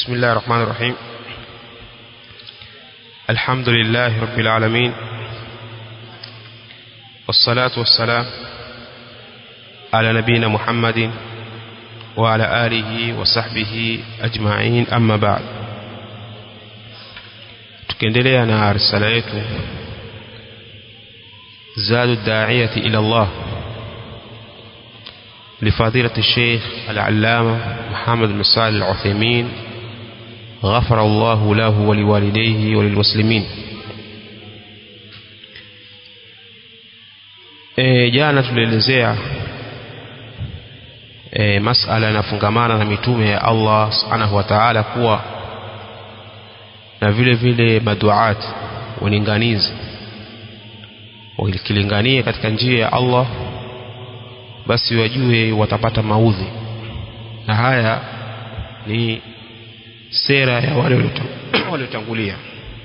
بسم الله الرحمن الرحيم الحمد لله رب العالمين والصلاة والسلام على نبينا محمد وعلى آله وصحبه أجمعين أما بعد tukiendelea na risala yetu zadu daiyati ila Allah لفضيلة الشيخ العلامة محمد بن صالح العثيمين غفر الله له ولوالديه وللمسلمين e, jana tulielezea e, masala yanafungamana na mitume ya Allah subhanahu wa ta'ala kuwa na vile vile maduat walinganizi wakilingania katika njia ya Allah basi wajue watapata maudhi na haya ni sera ya wale waliotangulia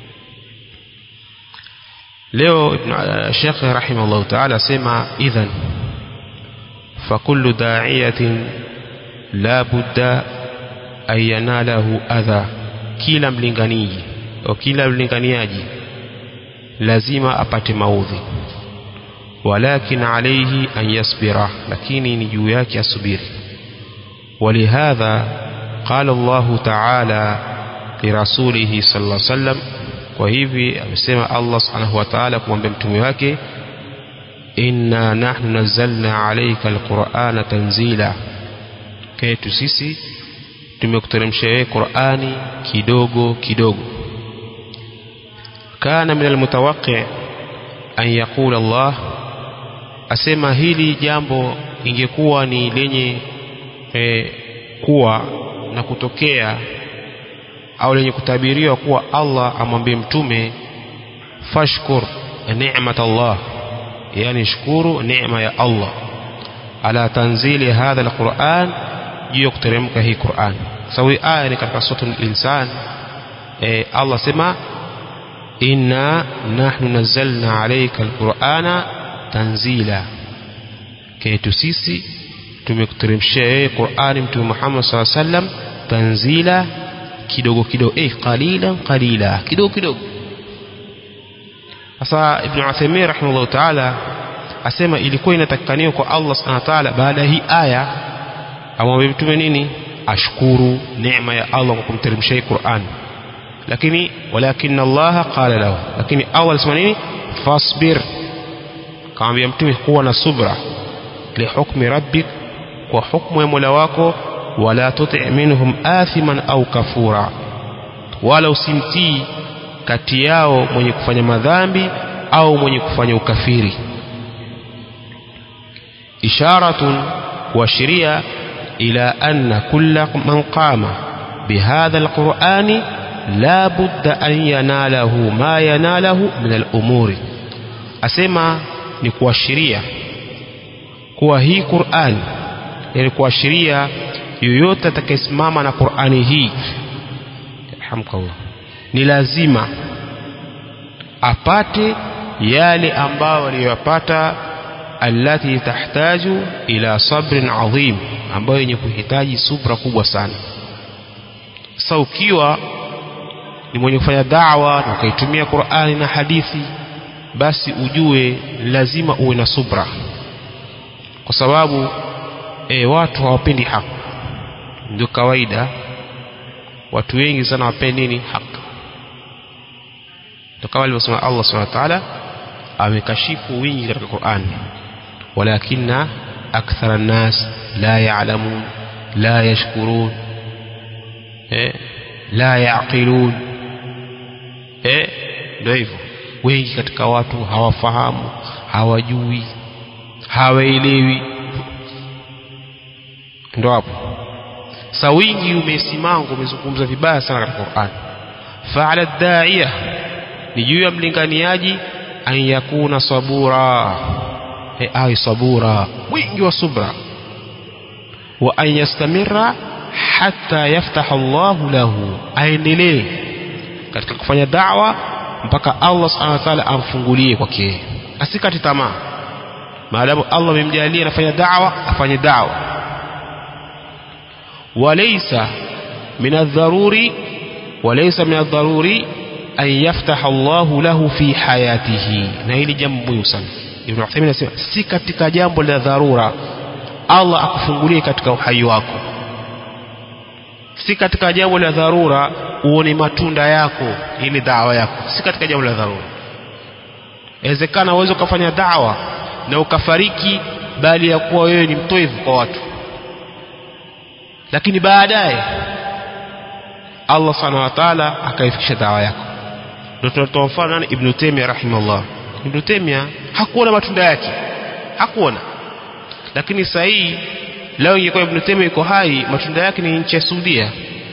leo Sheikh rahimahullah ta'ala asema idhan fakullu da'iyatin la budda an yanalahu adha kila mlinganiaji au kila mlinganiaji lazima apate maudhi walakin alayhi an yasbira lakini ni juu yake asubiri ولهذا قال الله تعالى لرسوله صلى الله عليه وسلم kwa hivi amesema Allah subhanahu wa ta'ala kumwambia mtume wake inna nahnu nazzalna alayka alqur'ana tanzila kwetu sisi tumekuteremshia wewe Qur'ani kidogo kidogo kana min almutawaqqi an yaqula Allah asema hili jambo ingekuwa ni lenye e, kuwa na kutokea au lenye kutabiriwa kuwa Allah amwambie mtume fashkur ni'mat Allah yani shukuru neema ya Allah ala tanzili hadha alquran juu ya kuteremka hii Qur'an sawi aya ni katika sura al-insan e, Allah sema inna nahnu nazzalna alayka alqur'ana tanzila kaitu sisi tumekuteremshia wewe Qur'ani mtume Muhammad SAW sallam tanzila kidogo kidogo eh qalilan qalila kidogo kidogo sasa Ibn Uthaymeen rahimahullah ta'ala asema ilikuwa inatakikaniwa kwa Allah subhanahu wa ta'ala baada hii aya amwambie mtume nini ashukuru neema ya Allah kwa kumteremshia Qur'an lakini walakin Allah qala lahu lakini awal alisema nini fasbir kaambia mtume kuwa na subra li hukmi rabbik kwa hukmu ya Mola wako wala tuti minhum athiman au kafura wala usimtii kati yao mwenye kufanya madhambi au mwenye kufanya ukafiri isharatun kuashiria ila anna kulla man qama bihadha alqur'ani la budda an yanalahu ma yanalahu min al-umuri asema ni kuashiria kuwa hii Qur'an yani kuashiria yoyote atakayesimama na Qur'ani hii alhamdulillah ni lazima apate yale ambayo aliyopata allati tahtaju ila sabrin adhim ambayo yenye kuhitaji subra kubwa sana sasa ukiwa ni mwenye kufanya da'wa na ukaitumia Qur'ani na hadithi basi ujue lazima uwe na subra kwa sababu e, watu hawapendi haki ndio kawaida watu wengi sana wapendi nini haki ndio kama alivyosema Allah subhanahu wa ta'ala amekashifu wingi katika Qur'an walakinna akthara an-nas la ya'lamun la yashkurun eh la yaqilun eh ndio hivyo wengi katika watu hawafahamu hawajui hawaelewi ndo hapo sa wingi umesimanga umezungumza vibaya sana katika Qur'an fa'ala da'iya ni juu ya mlinganiaji an yakuna sabura e ai sabura wingi wa subra wa an yastamira hatta yaftaha Allahu lahu aendelee katika kufanya da'wa mpaka Allah subhanahu wa ta'ala amfungulie kwake asikate tamaa maadamu Allah amemjalia anafanya da'wa afanye da'wa walaysa min adharuri walaysa min adharuri an yaftaha Allahu lahu fi hayatihi na hili jambo muhimu sana Ibn Uthaymeen anasema si katika jambo la dharura Allah akufungulie katika uhai wako si katika jambo la dharura uone matunda yako ili dawa yako si katika jambo la dharura inawezekana uweze ukafanya dawa na ukafariki bali ya kuwa wewe ni mtoevu kwa watu lakini baadaye Allah subhanahu wa ta'ala akaifikisha dawa yako ndio tunatoa mfano nani Ibn Taymiyyah rahimahullah Ibn Taymiyyah hakuona matunda yake hakuona lakini sasa hii leo ingekuwa Ibn Taymiyyah yuko hai matunda yake ni nchi ya Saudia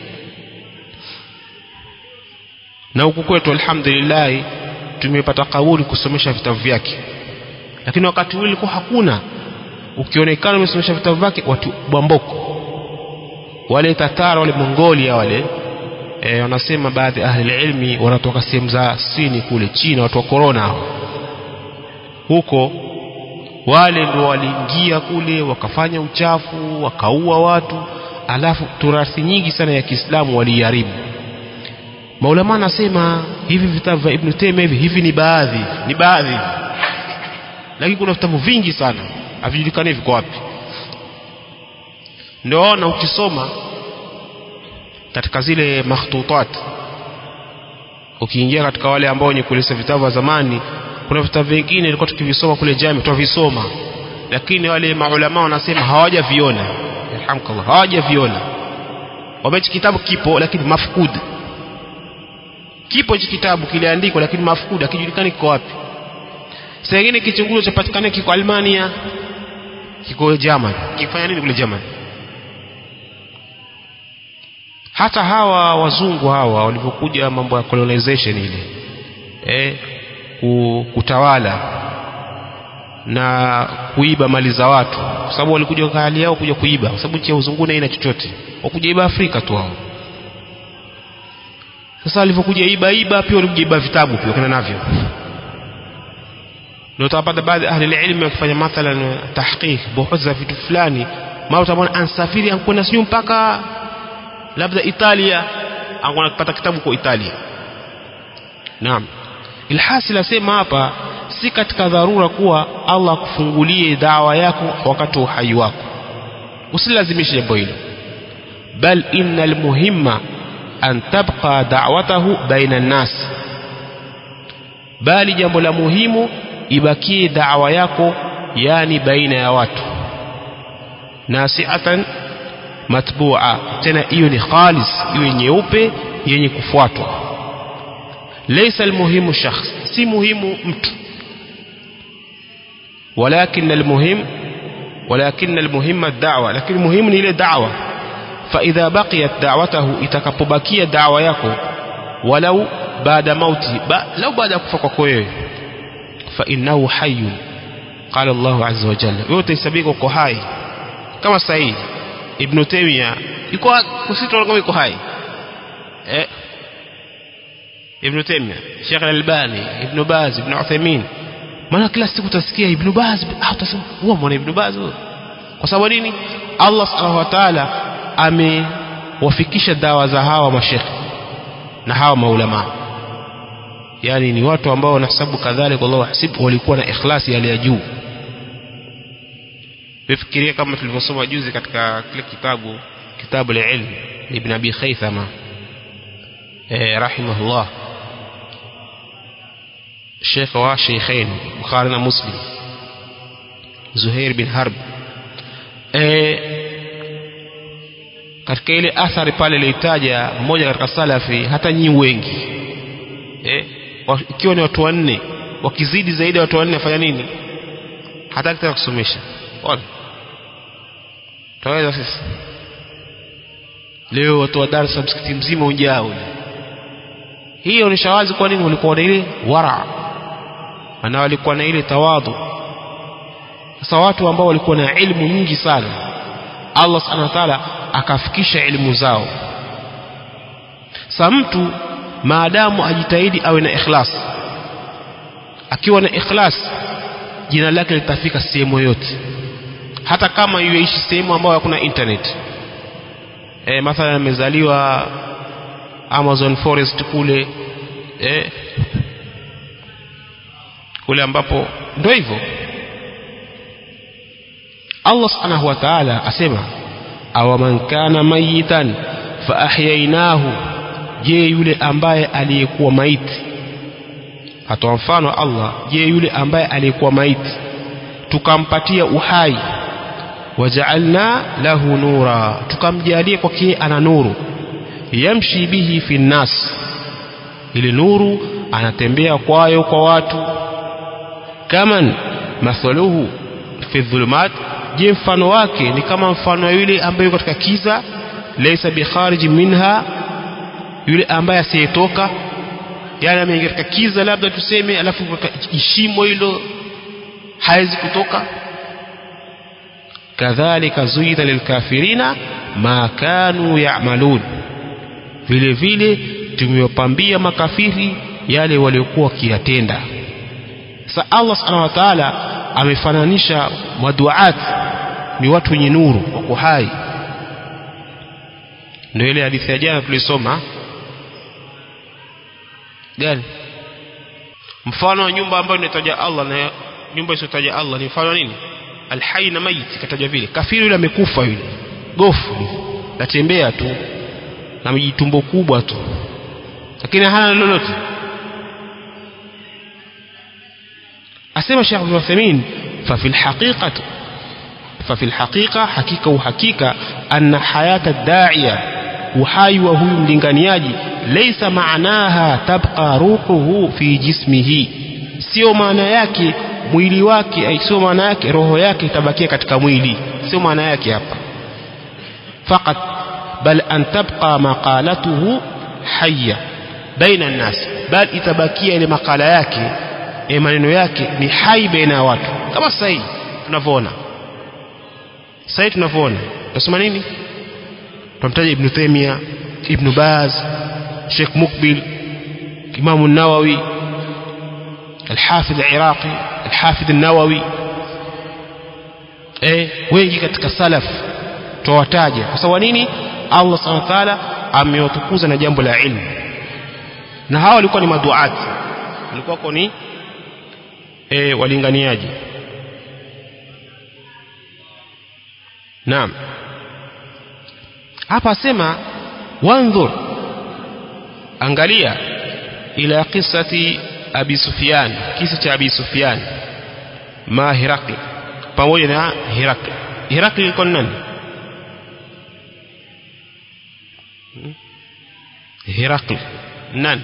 na huku kwetu alhamdulillah tumepata kabuli kusomesha vitabu vyake lakini wakati ule ilikuwa hakuna ukionekana umesomesha vitabu vyake watu bwamboko wale tatara wale mongolia wale e, wanasema baadhi ya ahli ilmi wanatoka sehemu za sini kule china watu wa korona hao huko wale ndio waliingia kule wakafanya uchafu wakaua watu alafu turathi nyingi sana ya Kiislamu waliharibu maulama anasema hivi vitabu vya Ibn Taymiyyah hivi hivi ni baadhi ni baadhi lakini kuna vitabu vingi sana havijulikani viko wapi ndio na ukisoma katika zile makhtutat ukiingia katika wale ambao wenye kulisa vitabu vya zamani kuna vitabu vingine ilikuwa tukivisoma kule jami tunavisoma lakini wale maulama wanasema hawajaviona alhamdulillah hawajaviona wamechi kitabu kipo lakini mafkud kipo hichi kitabu kiliandikwa lakini mafkud hakijulikani kiko wapi saa ingine kichunguzo chapatikana kiko Almania kiko German kifanya nini kule German hata hawa wazungu hawa walivyokuja mambo ya colonization ile eh, kutawala na kuiba mali za watu kwa sababu walikuja kwa hali yao kuja kuiba kwa sababu nchi ya uzunguni haina chochote wakuja iba Afrika tu hao sasa walivyokuja iba iba pia walikuja iba vitabu pia kana navyo ndio utapata baadhi ahli ilmu wakifanya mathalan tahqiq buhuth za vitu fulani mara utamwona ansafiri ankwenda sijui mpaka labda Italia angona kupata kitabu kwa Italia naam ilhasil asema hapa si katika dharura kuwa Allah akufungulie dawa yako wakati wa uhai wako usilazimishe jambo hilo bal innal muhimma an tabqa da'watahu baina an-nas bali jambo la muhimu ibakie dawa yako yani baina ya watu nasiatan matbua tena hiyo ni khalis iwe nyeupe yenye kufuatwa laysa almuhimu shakhs si muhimu mtu ولكن المهم ولكن المهم الدعوة لكن المهم ni ile da'wa فإذا بقيت دعوته itakapobakia da'wa yako walau baada mauti ba, lau baada kufa kwako wewe فإنه حي قال الله عز وجل wewe utaisabika uko hai kama sahihi Ibn Taymiyyah yuko kusitoa kama yuko hai eh Ibn Taymiyyah Sheikh Al-Albani Ibn Baz Ibn Uthaymeen maana kila siku utasikia Ibn Baz ah utasema huwa mwana Ibn Baz kwa sababu nini Allah Subhanahu wa Ta'ala amewafikisha dawa za hawa mashekhi na hawa maulama yani ni watu ambao wanahesabu kadhalika Allah hasibu walikuwa na ikhlasi hali ya juu Fikiria kama tulivyosoma juzi katika kile kitabu kitabu al-ilm ibn Abi Khaythama eh rahimahullah Sheikh wa Sheikhain Bukhari na Muslim Zuhair bin Harb eh katika ile athari pale ilitaja mmoja katika salafi hata nyi wengi eh ikiwa ni watu wanne wakizidi zaidi ya watu wanne afanya nini hataki tena kusomesha ona taweza sisi leo watu wa darasa msikiti mzima ujao hiyo ni shawazi kwa nini walikuwa na ile wara na walikuwa na ile tawadhu sasa watu ambao walikuwa na ilmu nyingi sana Allah subhanahu wa ta'ala akafikisha elimu zao sa mtu maadamu ajitahidi awe na ikhlas akiwa na ikhlas jina lake litafika sehemu yote hata kama yuishi sehemu ambayo hakuna internet e, mathalan amezaliwa Amazon forest kule e, kule ambapo ndio hivyo Allah subhanahu wa ta'ala asema awaman kana mayitan fa ahyainahu je yule ambaye aliyekuwa maiti hatoa mfano Allah je yule ambaye aliyekuwa maiti tukampatia uhai wajaalna lahu nura tukamjalia kwake ana nuru yamshi bihi fi nnas ile nuru anatembea kwayo kwa watu kaman mathaluhu fi dhulumat je mfano wake ni kama mfano yule ambaye katika kiza laysa bikharij minha yule ambaye asiyetoka yani ameingia katika kiza labda tuseme alafu ishimo hilo hawezi kutoka kadhalika zuida lilkafirina ma kanu ya'malun vile vile tumewapambia makafiri yale waliokuwa wakiyatenda sa Allah subhanahu wa ta'ala amefananisha maduat ni watu wenye nuru wako hai ndio ile hadithi ya jana tulisoma gani mfano wa nyumba ambayo inataja Allah na nyumba isiyotaja Allah ni mfano nini alhai na maiti kataja vile kafiri yule amekufa yule gofu natembea tu na mjitumbo kubwa tu lakini hana lolote asema Sheikh Abdul Uthaymeen fa fil haqiqati fa fil haqiqa hakika uhakika anna hayata ad-da'iya uhai wa huyu mlinganiaji laysa maanaha tabqa ruhuhu fi jismihi sio maana yake mwili wake sio maana yake roho yake itabakia katika mwili sio maana yake hapa faqat bal an tabqa maqalatuhu hayya baina an-nas bal itabakia ile makala yake e maneno yake ni hai baina ya watu kama sasa hivi tunavyoona sasa hivi tunavyoona tunasema nini tunamtaja ibn Taymiyyah ibn Baz Sheikh Mukbil Imam an-Nawawi الحافظ العراقي الحافظ النووي eh wengi katika salaf tuwataja kwa sababu nini Allah subhanahu wa ta'ala amewatukuza na jambo la ilmu na hawa walikuwa ni maduati walikuwa ni eh walinganiaji naam hapa asema wanzur angalia ila qissati abi sufyan kisa cha abi sufyan ma hirakli pamoja na hirakli hirakli ilikuwa nani hirakli nani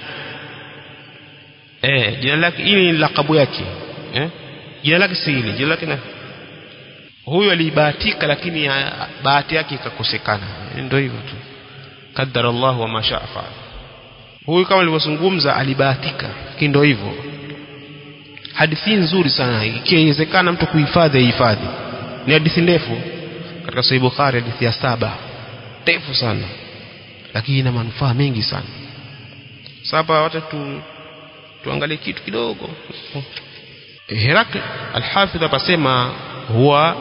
eh jina lake ili ni lakabu yake eh jina lake si hili jina lake nani huyu alibahatika lakini bahati yake ikakosekana ndio hivyo tu qaddara Allah wa ma shaa faal huyu kama alivyozungumza alibahatika lakini ndio hivyo hadithi nzuri sana ikiwezekana mtu kuhifadhi hifadhi ni hadithi ndefu katika sahih bukhari hadithi ya saba ndefu sana lakini ina manufaa mengi sana sasa wacha tu tuangalie kitu kidogo Herakl al-Hafidh apasema huwa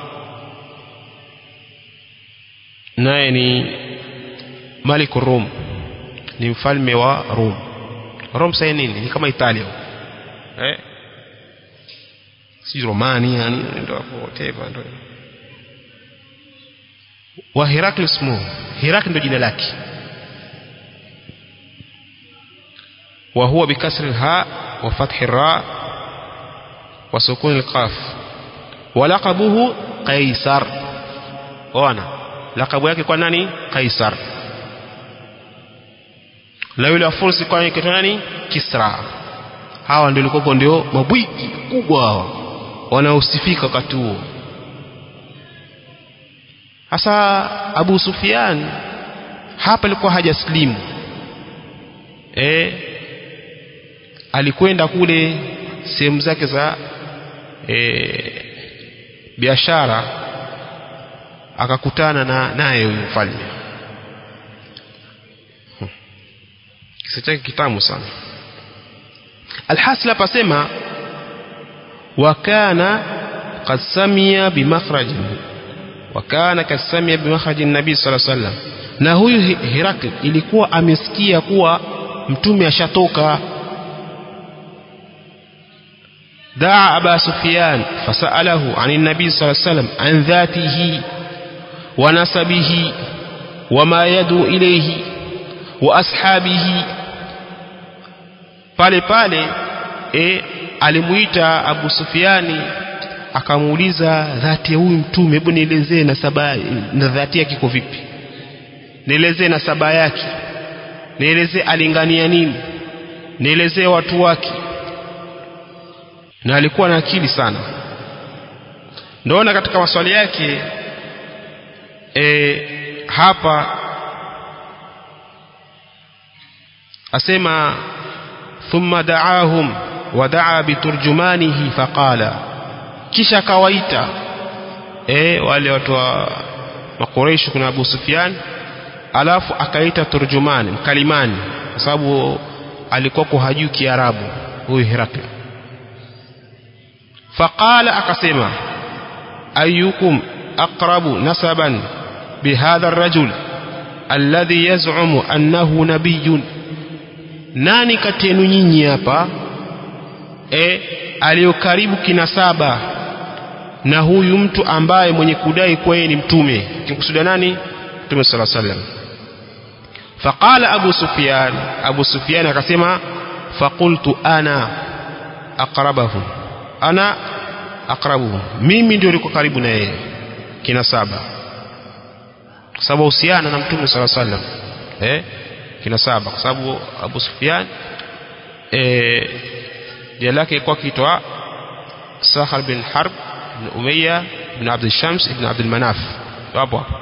naye ni Malik Rum ni mfalme wa Rum Rum sasa nini ni kama Italia eh si Romania ni ndio hapo whatever ndio wa Herakl ismu Herakl ndio jina lake وهو بكسر الهاء وفتح الراء وسكون القاف ولقبه قيصر وانا لقب yake kwa nani Kaisar na yule afursi kwa yake nani Kisra hawa ndio walikuwa ndio mabwiki kubwa hao wanaosifika wakati huo hasa Abu Sufyan hapa alikuwa hajaslimu eh alikwenda kule sehemu zake za e, biashara akakutana na naye huyu mfalme kisa chake kitamu sana alhasil hapa sema wakana qad samia bimakhraj wakana kad samia bimakhraj nabii sallallahu alaihi wasallam na huyu Herakl ilikuwa amesikia kuwa mtume ashatoka دعا أبا سفيان فسأله عن النبي صلى الله عليه وسلم عن ذاته ونسبه وما يدعو إليه وأصحابه pale pale e, alimuita Abu Sufiani akamuuliza dhati ya huyu mtume hebu nielezee nasaba na dhati yake iko vipi nielezee nasaba yake nielezee alingania nini nielezee watu wake na alikuwa na akili sana ndaona katika maswali yake e, hapa asema thumma daahum wa daa biturjumanihi faqala kisha akawaita e, wale watu wa makoresho kuna Abu Sufyan alafu akaita turjumani mkalimani kwa sababu alikuwa kuhajui Kiarabu huyu Herakli faqala akasema ayukum aqrabu nasaban bihadha arrajul alladhi yaz'umu annahu nabiyyun nani kati yenu nyinyi hapa e, aliyokaribu kinasaba na huyu mtu ambaye mwenye kudai kuwa yeye ni mtume kimkusudia nani mtume sala sallam faqala abu sufyan abu sufyan akasema faqultu ana aqrabahum ana aqrabuhum mimi ndio niko karibu na yeye kinasaba kwa sababu husiana na mtume sala sallam eh kinasaba kwa sababu Abu Sufyan eh jina lake ilikuwa kiitwa Sahar bin Harb bin Umayya bin Abd Shams ibn Abd Manaf hapo hapo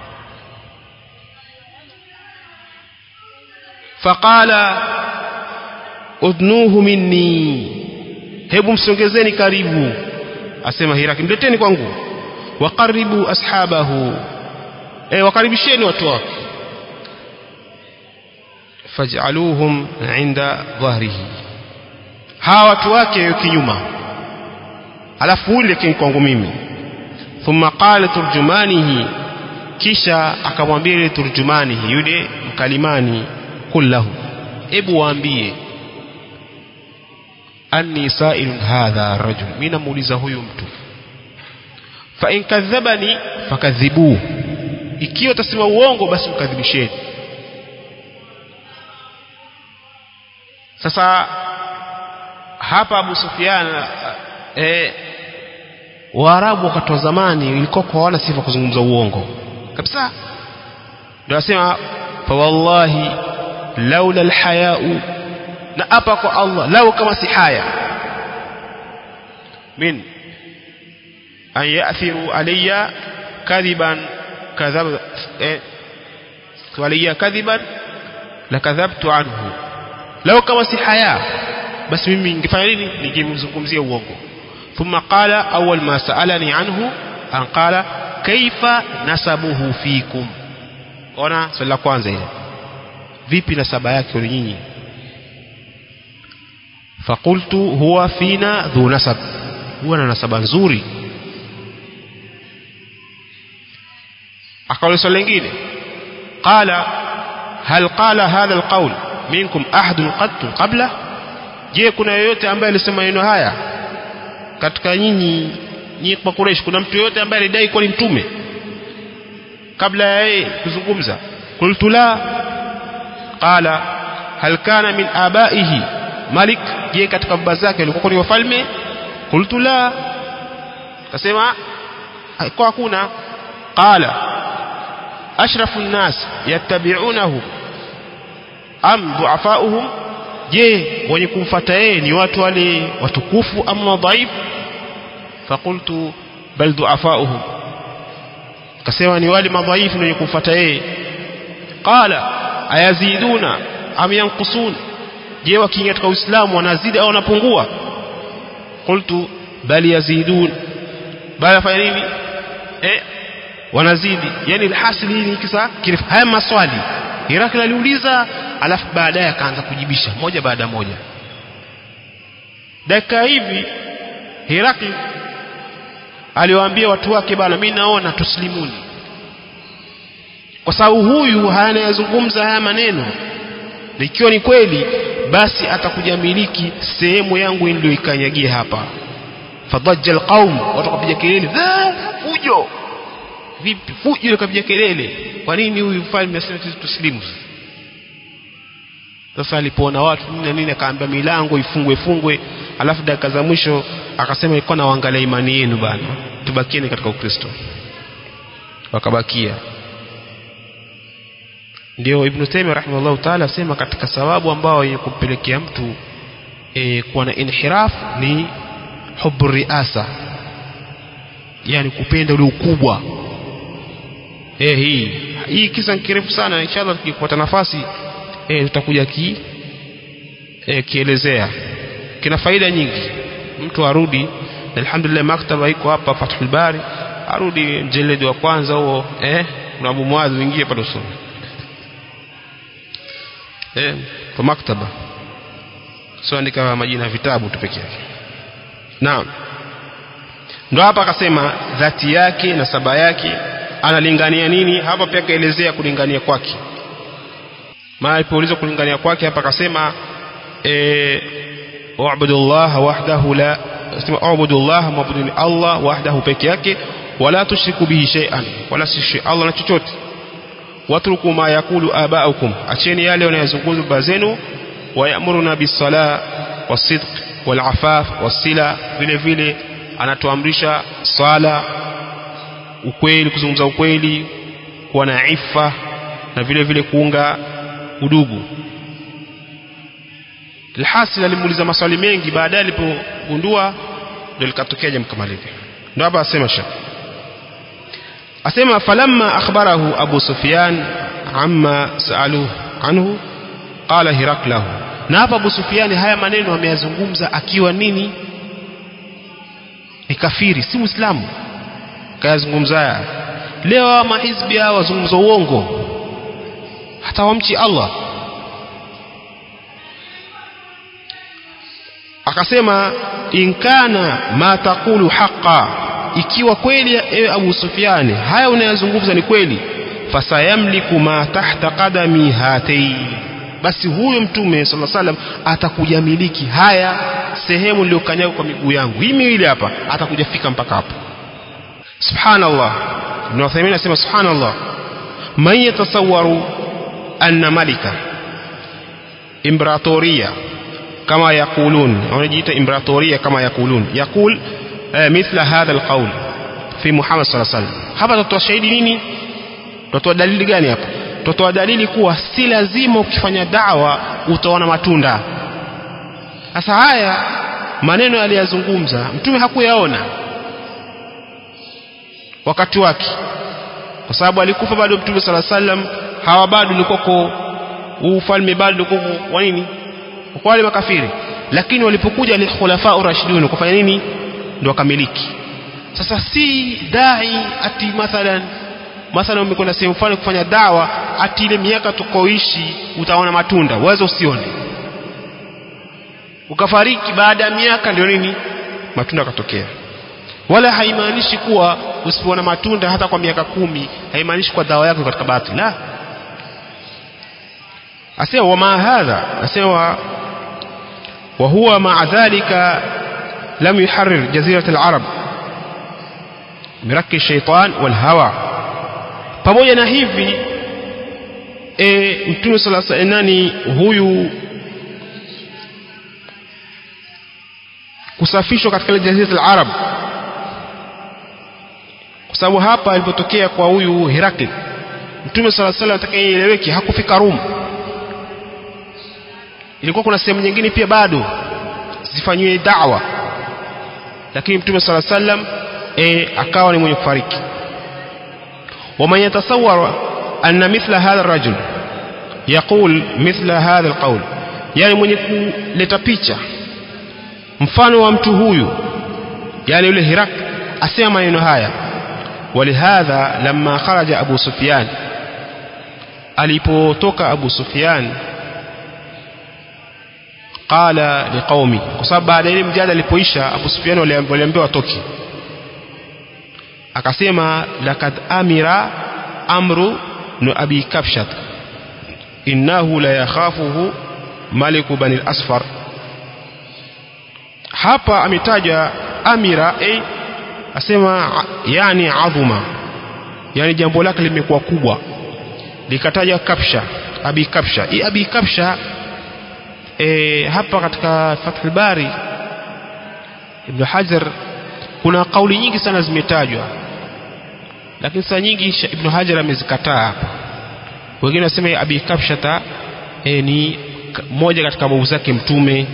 faqala udnuhu minni hebu msongezeni karibu asema Hiraki mleteni kwangu waqaribu ashabahu eh wakaribisheni watu wake faj'aluhum 'inda dhahrihi hawa watu wake kinyuma alafu ule kwangu mimi thumma qala turjumanihi kisha akamwambia ile turjumanihi yule mkalimani kullahu hebu waambie anni sa'ilun hadha rajul mimi namuuliza huyu mtu fa in kadhabani fakadhibu ikiwa tasema uongo basi mkadhibisheni sasa hapa Abu Sufyan eh, Waarabu wakati wa zamani ilikuwa kwa wana sifa kuzungumza uongo kabisa ndio asema fa wallahi laula alhayau na hapa kwa Allah lau kama si haya min an yathiru alayya kadhiban kadhab eh, alayya kadhiban lakadhabtu anhu lau kama si haya basi mimi ningefanya nini ningemzungumzia uongo thumma qala awwal ma sa'alani anhu an qala kaifa nasabuhu fikum ona swali la kwanza ile vipi nasaba yake ni nyinyi faqultu huwa fina dhu nasab huwa na nasaba nzuri akauliza swali lingine qala hal qala hadha alqawl minkum ahadun qattu qabla je kuna yoyote ambaye alisema maneno haya katika nyinyi nyinyi kwa Quraysh kuna mtu yoyote ambaye alidai kuwa ni mtume kabla ya yeye kuzungumza qultu la qala hal kana min abaihi malik je katika baba zake walikuwa ni wafalme qultu la kasema kwa hakuna qala ashrafu nnas yattabi'unahu am du'afauhum je wenye kumfuata yeye ni watu wale watukufu ama dhaifu faqultu bal du'afauhum kasema ni wale madhaifu wenye kumfuata yeye qala ayaziduna am yanqusun je wakiingia katika uislamu wanazidi au wanapungua qultu bal yazidun bali fanya nini eh wanazidi yani alhasil hii ni kisa kirefu haya maswali Herakli aliuliza alafu baadaye akaanza kujibisha moja baada moja dakika hivi Herakli aliwaambia watu wake bana mimi naona tuslimuni kwa sababu huyu anayazungumza haya maneno na ikiwa ni kweli basi atakuja miliki sehemu yangu niliyoikanyagia hapa fadajja alqaum watu wakapiga kelele fujo vipi fujo wakapiga kelele kwa nini huyu mfalme asema sisi tuslimu sasa alipoona watu nini na nini akaambia milango ifungwe fungwe alafu dakika za mwisho akasema ilikuwa nawaangalia imani yenu bana tubakieni katika ukristo wakabakia ndio ibn Taymiyyah rahimahullah taala asema katika sababu ambao yenye kumpelekea mtu e, kuwa na inhiraf ni hubu riasa yani kupenda ule ukubwa eh hii hii kisa kirefu sana inshallah tukipata nafasi eh tutakuja ki eh, kielezea kina faida nyingi mtu arudi alhamdulillah maktaba iko hapa Fathul Bari arudi mjeledi wa kwanza huo eh na Abu Muadh uingie pale usome eh kwa maktaba sio andika majina ya vitabu tu peke yake naam ndo hapa akasema dhati yake na saba yake analingania nini hapa pia kaelezea kulingania kwake maana alipoulizwa kulingania kwake hapa akasema eh wa'budullah wahdahu la sema ubudullah mabuduni Allah wahdahu peke yake wala tushriku bihi shay'an wala sishi Allah na chochote watruku ma yakulu abaukum acheni yale wanayozungumza baba zenu wayamuruna bisala wasidq walafaf wasila vile vile anatuamrisha swala ukweli kuzungumza ukweli kuwa na ifa na vile vile kuunga udugu alhasil alimuuliza maswali mengi baadaye alipogundua ndio likatokea jambo kama lile ndio hapa asema shaka asema falamma akhbarahu abu sufyan amma saaluhu anhu qala hiraklahu na hapa abu sufyan haya maneno ameyazungumza akiwa nini ni kafiri si muislamu kayazungumza haya leo hawa mahizbi hawa wazungumza uongo hata wamchi Allah akasema inkana ma taqulu haqa ikiwa kweli ewe Abu Sufyan haya unayozungumza ni kweli fasayamliku ma tahta qadami hatei basi huyo mtume sallallahu alaihi wasallam atakuja miliki haya sehemu niliyokanyaga kwa miguu yangu hii miwili hapa atakuja fika mpaka hapo subhanallah ibn Uthaymeen anasema subhanallah man yatasawwaru anna malika imbratoria kama yakulun wanajiita imbratoria kama yakulun yakul mithla hadha alqawl fi Muhammad sallallahu alaihi wasallam hapa tutatoa shahidi nini tutatoa dalili gani hapa tutatoa dalili kuwa si lazima ukifanya dawa utaona matunda sasa haya maneno aliyazungumza mtume hakuyaona wakati wake kwa sababu alikufa bado mtume sala sallam hawa bado likoko ufalme bado likoko kwa nini kwa wale makafiri lakini walipokuja ni khulafa urashidun kufanya nini ndio wakamiliki sasa si dai ati mathalan mathalan umekwenda sehemu fulani kufanya dawa ati ile miaka tukoishi utaona matunda uweze usione ukafariki baada ya miaka ndio nini matunda yakatokea wala haimaanishi kuwa usipoona matunda hata kwa miaka kumi haimaanishi kwa dawa yako katika batili la asema wama hadha asema وهو مع ذلك لم يحرر جزيرة العرب مرك الشيطان والهوى pamoja na hivi e, mtume sala nani huyu kusafishwa katika ile jazira al-arab kwa sababu hapa alipotokea kwa huyu Herakli mtume sala salam atakayeeleweki hakufika Rum ilikuwa kuna sehemu nyingine pia bado zifanywe da'wa lakini mtume sala sallam e, akawa ni mwenye kufariki ومن يتصور أن مثل هذا الرجل يقول مثل هذا القول يعني mwenye kuleta picha mfano wa mtu huyu yani yule Hirak asema maneno haya ولهذا لما خرج أبو سفيان alipotoka Abu Sufyan qala liqaumi kwa sababu baada ile mjadala alipoisha Abu Sufyan waliambiwa watoke akasema lakad amira amru بن أبي كبشة إنه لا يخافه ملك بني الأسفر hapa ametaja amira eh, asema yani adhuma yani jambo lake limekuwa kubwa likataja kapsha abi kapsha hii abi kapsha e, hapa katika Fathul Bari Ibn Hajar kuna kauli nyingi sana zimetajwa lakini saa nyingi Ibn Hajar amezikataa hapa wengine wasema abi kapshata e, ni moja katika babu zake mtume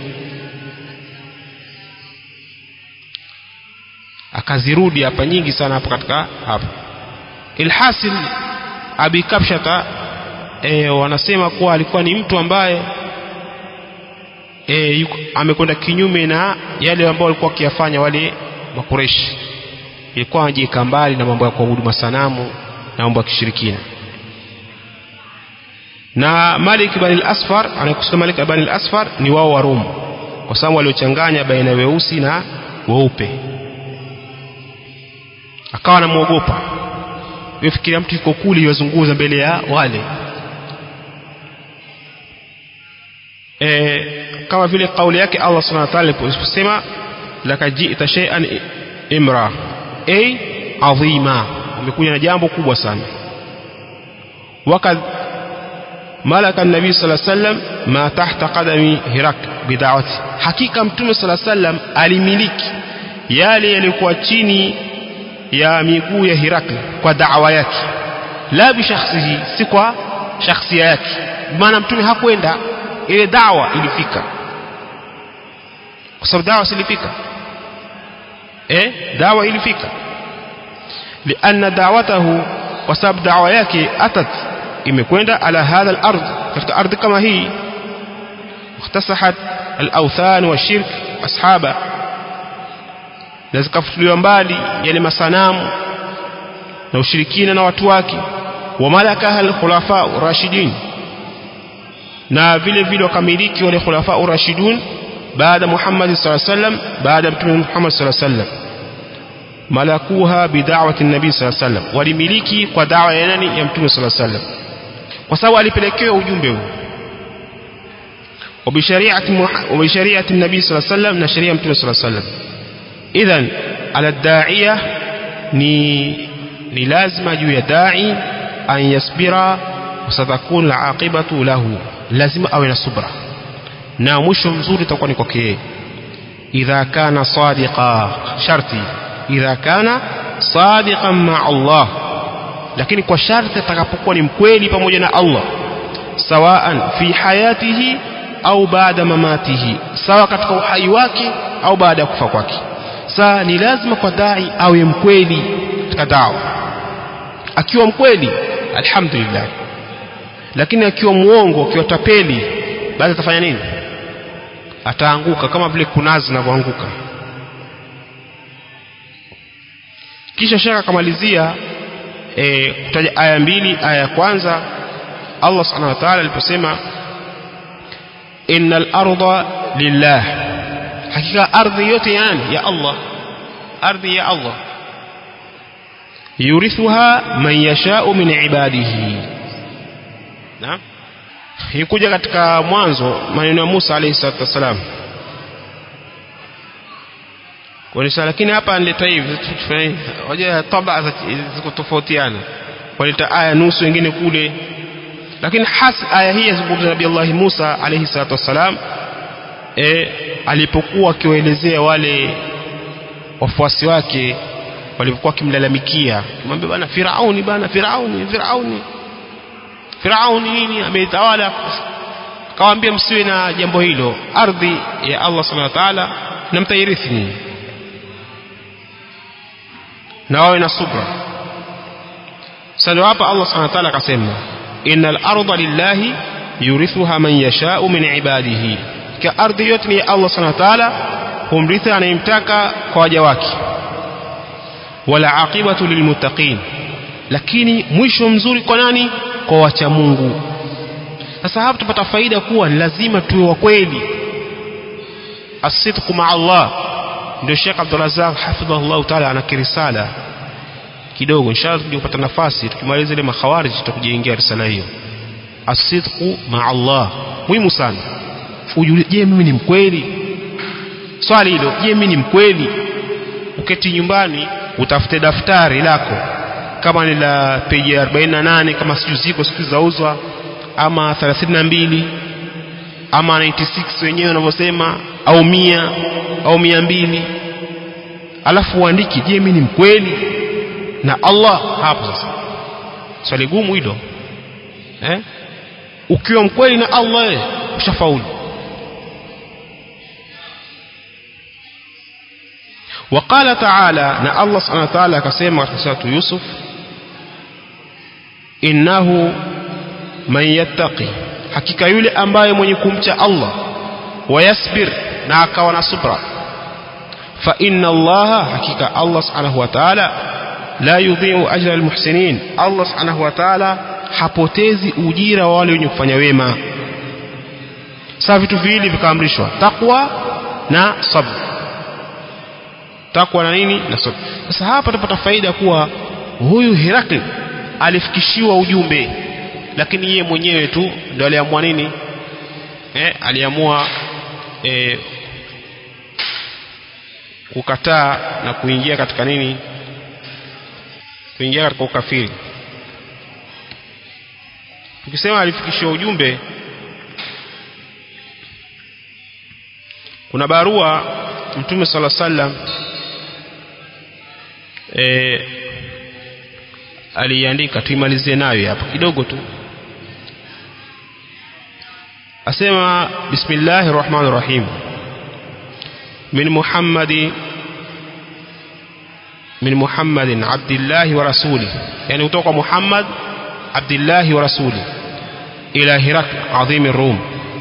akazirudi hapa nyingi sana hapa katika hapa ilhasil abi kapshata e, wanasema kuwa alikuwa ni mtu ambaye e, amekwenda kinyume na yale ambayo walikuwa wakiyafanya wale makureshi ilikuwa anajiweka mbali na mambo ya kuabudu masanamu na mambo ya kishirikina na Malik ibn al-Asfar anakusema Malik ibn al-Asfar ni wao wa Rum kwa sababu waliochanganya baina ya weusi na weupe akawa anamwogopa fikiria mtu yuko kule yozunguza mbele ya wale e, kama vile kauli yake Allah subhanahu wa ta'ala aliposema lakad ji'ta shay'an imra ay adhima umekuja na jambo kubwa sana wakad malaka nabii sallallahu alaihi wasallam ma tahta qadami hirak bid'awati hakika mtume sallallahu alaihi wasallam alimiliki yale yalikuwa chini ya miguu ya Hirakli kwa da'wa yake la bi shakhsihi si kwa shakhsia yake maana mtume hakwenda ile dawa ilifika kwa sababu dawa silifika eh dawa ilifika lianna da'watahu kwa sababu dawa yake atat imekwenda ala hadha al-ard katika ardhi kama hii اختصحت الأوثان والشرك أصحابه na zikafutuliwa mbali yale masanamu na ushirikina na watu wake wa malakaha al-khulafa rashidin na vile vile wakamiliki wale khulafa rashidun baada Muhammad sallallahu alaihi wasallam baada mtume Muhammad sallallahu alaihi wasallam malakuha bid'awati nabii sallallahu alaihi wasallam walimiliki kwa dawa ya nani ya mtume sallallahu alaihi wasallam kwa sababu alipelekewa ujumbe huu وبشريعة وبشريعة النبي صلى الله عليه وسلم na sheria mtume صلى الله عليه وسلم idhan ala da'iya ni ni lazima juu ya da'i an yasbira wasatakun alaqibatu lahu lazima awe na subra na mwisho mzuri utakuwa ni kwake yeye idha kana sadiqa sharti idha kana sadiqan ma Allah lakini kwa sharti atakapokuwa ni mkweli pamoja na Allah sawaan fi hayatihi au baada mamatihi sawa katika uhai wake au baada ya kufa kwake saa ni lazima kwa dai awe mkweli katika dawa akiwa mkweli alhamdulillah lakini akiwa muongo akiwa tapeli basi atafanya nini ataanguka kama vile kunazi zinavyoanguka kisha shaka akamalizia e, kutaja aya mbili aya ya kwanza Allah subhanahu wa ta'ala aliposema innal arda lillah hakika ardhi yote ya nani ya Allah ardhi ya Allah yurithuha man yashau min ibadihi na ikuja katika mwanzo maneno ya Musa alayhi salatu wasalam kwa lakini hapa nileta hivi hoja taba ziko tofautiana waleta aya nusu wengine kule lakini hasi aya hii yazungumza nabii Allah Musa alayhi salatu wasalam e, alipokuwa akiwaelezea wale wafuasi wake walipokuwa wakimlalamikia kumwambia bana Firauni bana Firauni Firauni Firauni nini ametawala kawaambia msiwe na jambo hilo ardhi ya Allah subhanahu wa ta'ala na mtairithi nini na wawe na subra sasa hapa Allah subhanahu wa ta'ala akasema innal arda lillahi yurithuha man yasha'u min ibadihi ka ardhi yote ni Allah subhanahu wa ta'ala humrithi anayemtaka kwa waja wake wala aqibatu lilmuttaqin lakini mwisho mzuri kwa nani kwa wacha Mungu sasa hapa tupata faida kuwa ni lazima tuwe wa kweli asidqu ma Allah ndio Sheikh Abdul Razzaq hafidhahullah ta'ala ana kirisala kidogo inshallah tukija kupata nafasi tukimaliza ile makhawarij tutakujaingia risala hiyo asidqu ma Allah muhimu sana ujue je mimi ni mkweli swali hilo je mimi ni mkweli uketi nyumbani utafute daftari lako kama ni la peji 48 kama siju ziko siku zauzwa ama 32 ama 96 wenyewe wanavyosema au mia au mia mbili alafu uandiki je mimi ni mkweli na Allah hapo sasa swali gumu hilo eh ukiwa mkweli na Allah ushafaulu وقال تعالى نا الله سبحانه وتعالى كما في سورة يوسف إنه من يتقي hakika yule ambaye mwenye kumcha Allah wayasbir na akawa na subra fa inna Allah hakika Allah subhanahu wa ta'ala la yudhi'u ajra almuhsinin Allah subhanahu wa ta'ala hapotezi ujira wa wale wenye kufanya wema sasa vitu viwili vikaamrishwa takwa na sabr takwa na nini na sabr sasa hapa tupata faida kuwa huyu Herakli alifikishiwa ujumbe lakini yeye mwenyewe tu ndio aliamua nini eh, aliamua eh, kukataa na kuingia katika nini kuingia katika ukafiri tukisema alifikishiwa ujumbe kuna barua mtume sala sallam eh, aliandika tuimalizie nayo hapa kidogo tu asema bismillahir rahmanir rahim min muhammadi min muhammadin abdillahi wa rasuli yani kutoka muhammad abdillahi wa rasuli ila hirakl adhim rum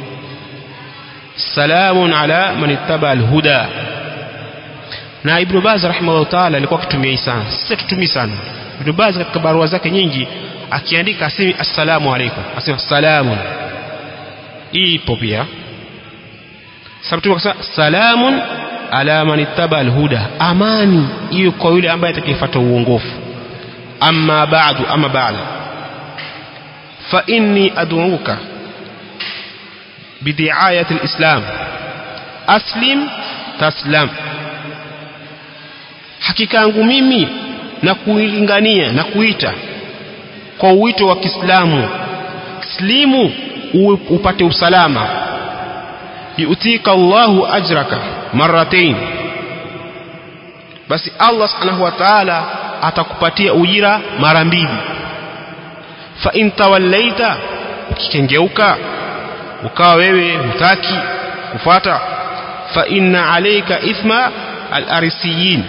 salamun ala man ittaba alhuda na ibn baz rahimahullah taala alikuwa akitumia hii sana sisi tutumii sana ibn baz katika barua zake nyingi akiandika asemi assalamu alaikum asema salamun hii ipo pia sababu akasema salamun ala man ittaba alhuda amani hiyo kwa yule ambaye atakayefuata uongofu amma ba'du ama ba'da fa inni ad'uka bidiayati alislam aslim taslam hakika yangu mimi na kuilingania na kuita kwa uwito wa Kiislamu slimu upate usalama yutika Allahu ajraka marratain basi Allah subhanahu wa ta'ala atakupatia ujira mara mbili fa in tawallaita ukikengeuka ukawa wewe hutaki kufata fa inna alayka ithma al-arisiyin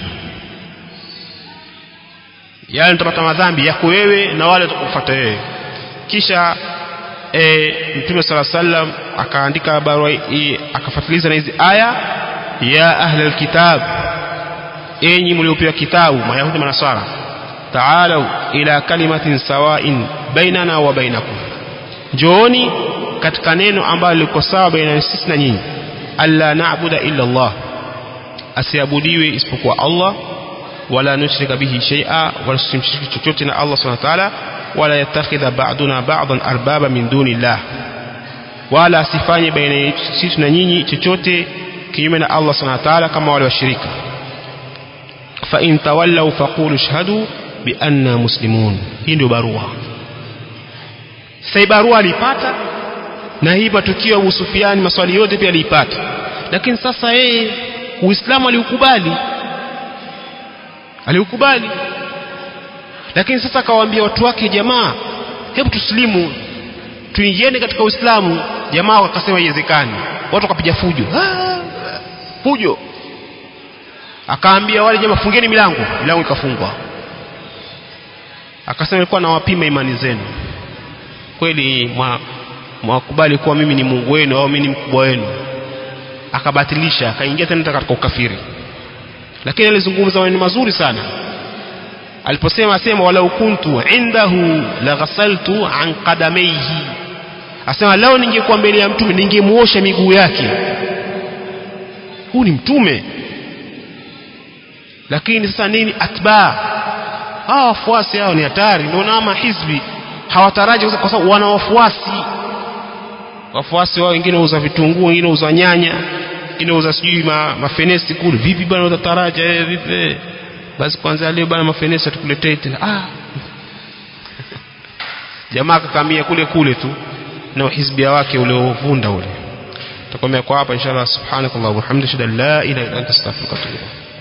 yani utapata madhambi yako wewe na wale watakufuata wewe kisha e, mtume sala sallam akaandika barua hii akafatiliza na hizi aya ya ahla alkitab enyi mliopewa kitabu mayahudi na manasara taalau ila kalimatin sawain bainana wa bainakum njooni katika neno ambalo liko sawa baina sisi na nyinyi alla na'budu illa Allah asiabudiwe isipokuwa Allah wala nushrika bihi shay'a wala tusimshiriki chochote na Allah subhanahu wa ta'ala wala yattakhidha ba'duna ba'dan arbaba min duni Allah wala asifanye baina yetu sisi na nyinyi chochote kinyume na Allah subhanahu wa ta'ala kama wale washirika fa in tawallaw faqulu shahadu bi anna muslimun hii ndio barua sasa barua alipata na hii matukio ya Abu Sufyan maswali yote pia alipata lakini sasa yeye Uislamu aliukubali aliukubali lakini sasa akawaambia watu wake jamaa hebu tuslimu tuingieni katika Uislamu jamaa wakasema iwezekani watu wakapiga fujo ah, fujo akaambia wale jamaa fungeni milango milango ikafungwa akasema ilikuwa nawapima imani zenu kweli mwakubali kuwa mimi ni Mungu wenu au mimi ni mkubwa wenu akabatilisha akaingia tena katika ukafiri lakini alizungumza maneno mazuri sana aliposema asema walau kuntu indahu laghasaltu an qadamaihi asema leo ningekuwa mbele ya mtume ningemuosha miguu yake huu ni mtume lakini sasa nini atba hawa wafuasi hao ni hatari ndio na mahizbi hawataraji kwa sababu wana wafuasi wafuasi wao wengine wauza vitunguu wengine wauza nyanya wengine wauza sijui ma, mafenesi kule vipi bwana utataraja eh, vipi basi kwanza leo bwana mafenesi atukuletee tena ah jamaa akakamia kule kule tu na uhizbia wake uliovunda ule tutakomea kwa hapa inshallah subhanakallah wa bihamdika la ilaha illa anta astaghfiruka wa atubu ilaik